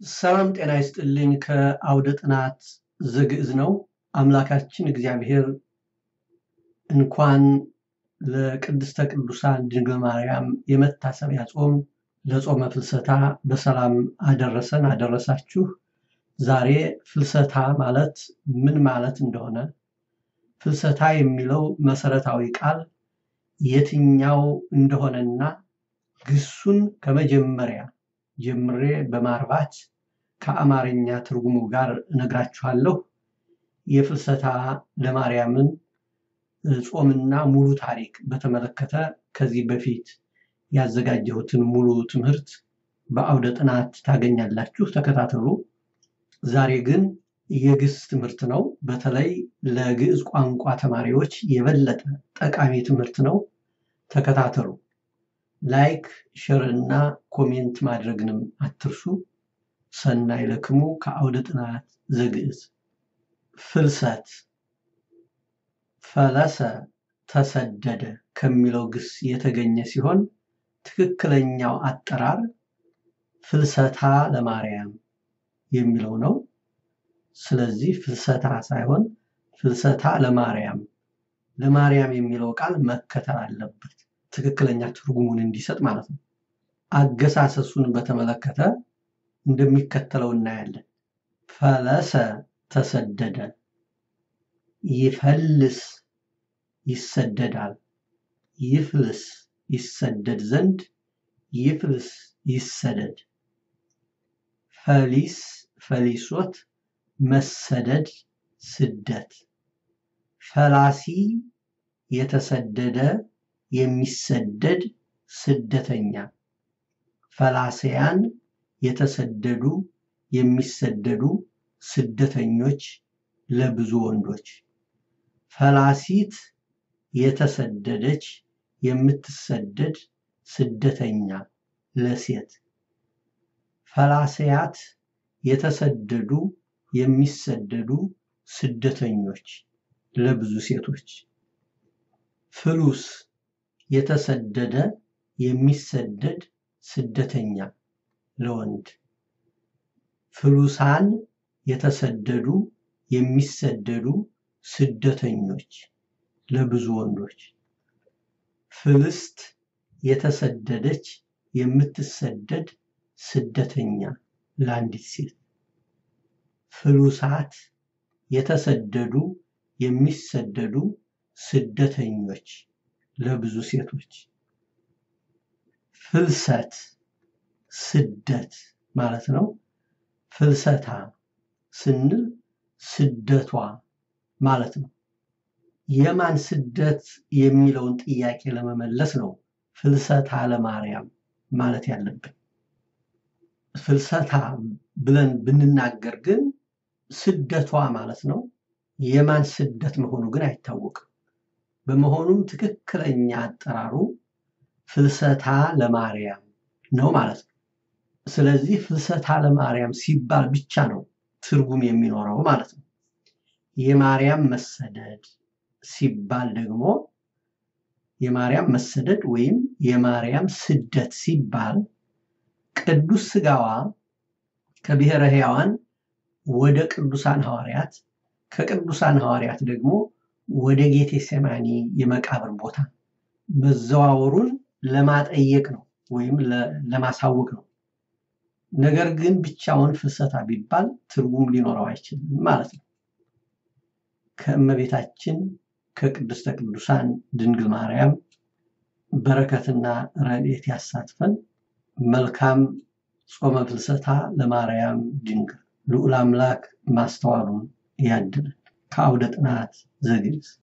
ሰላም ጤና ይስጥልኝ። ከአውደ ጥናት ዘግዕዝ ነው። አምላካችን እግዚአብሔር እንኳን ለቅድስተ ቅዱሳን ድንግል ማርያም የመታሰቢያ ጾም ለጾመ ፍልሰታ በሰላም አደረሰን አደረሳችሁ። ዛሬ ፍልሰታ ማለት ምን ማለት እንደሆነ፣ ፍልሰታ የሚለው መሰረታዊ ቃል የትኛው እንደሆነና ግሱን ከመጀመሪያ ጀምሬ በማርባት ከአማርኛ ትርጉሙ ጋር እነግራችኋለሁ። የፍልሰታ ለማርያምን ጾምና ሙሉ ታሪክ በተመለከተ ከዚህ በፊት ያዘጋጀሁትን ሙሉ ትምህርት በአውደ ጥናት ታገኛላችሁ፣ ተከታተሉ። ዛሬ ግን የግስ ትምህርት ነው። በተለይ ለግዕዝ ቋንቋ ተማሪዎች የበለጠ ጠቃሚ ትምህርት ነው። ተከታተሉ። ላይክ፣ ሸር እና ኮሜንት ማድረግንም አትርሱ። ሰናይ ለክሙ ከአውደ ጥናት ዘግዕዝ ፍልሰት ፈለሰ ተሰደደ ከሚለው ግስ የተገኘ ሲሆን ትክክለኛው አጠራር ፍልሰታ ለማርያም የሚለው ነው። ስለዚህ ፍልሰታ ሳይሆን ፍልሰታ ለማርያም ለማርያም የሚለው ቃል መከተል አለበት፣ ትክክለኛ ትርጉሙን እንዲሰጥ ማለት ነው። አገሳሰሱን በተመለከተ እንደሚከተለው እናያለን። ፈለሰ ተሰደደ፣ ይፈልስ ይሰደዳል፣ ይፍልስ ይሰደድ ዘንድ፣ ይፍልስ ይሰደድ፣ ፈሊስ ፈሊሶት መሰደድ ስደት፣ ፈላሲ የተሰደደ የሚሰደድ ስደተኛ፣ ፈላስያን የተሰደዱ የሚሰደዱ ስደተኞች ለብዙ ወንዶች፣ ፈላሲት የተሰደደች የምትሰደድ ስደተኛ ለሴት፣ ፈላስያት የተሰደዱ የሚሰደዱ ስደተኞች ለብዙ ሴቶች፣ ፍሉስ የተሰደደ የሚሰደድ ስደተኛ ለወንድ፣ ፍሉሳን የተሰደዱ የሚሰደዱ ስደተኞች ለብዙ ወንዶች፣ ፍልስት የተሰደደች የምትሰደድ ስደተኛ ለአንዲት ሴት፣ ፍሉሳት የተሰደዱ የሚሰደዱ ስደተኞች ለብዙ ሴቶች፣ ፍልሰት ስደት ማለት ነው። ፍልሰታ ስንል ስደቷ ማለት ነው። የማን ስደት የሚለውን ጥያቄ ለመመለስ ነው ፍልሰታ ለማርያም ማለት ያለብን። ፍልሰታ ብለን ብንናገር ግን ስደቷ ማለት ነው። የማን ስደት መሆኑ ግን አይታወቅም። በመሆኑም ትክክለኛ አጠራሩ ፍልሰታ ለማርያም ነው ማለት ነው። ስለዚህ ፍልሰታ ለማርያም ሲባል ብቻ ነው ትርጉም የሚኖረው ማለት ነው። የማርያም መሰደድ ሲባል ደግሞ የማርያም መሰደድ ወይም የማርያም ስደት ሲባል ቅዱስ ሥጋዋ ከብሔረ ሕያዋን ወደ ቅዱሳን ሐዋርያት ከቅዱሳን ሐዋርያት ደግሞ ወደ ጌቴ ሰማኒ የመቃብር ቦታ መዘዋወሩን ለማጠየቅ ነው ወይም ለማሳወቅ ነው። ነገር ግን ብቻውን ፍልሰታ ቢባል ትርጉም ሊኖረው አይችልም ማለት ነው። ከእመቤታችን ከቅድስተ ቅዱሳን ድንግል ማርያም በረከትና ረድኤት ያሳትፈን። መልካም ጾመ ፍልሰታ ለማርያም ድንግል። ልዑል አምላክ ማስተዋሉን ያድለን። ከአውደ ጥናት ዘግዕዝ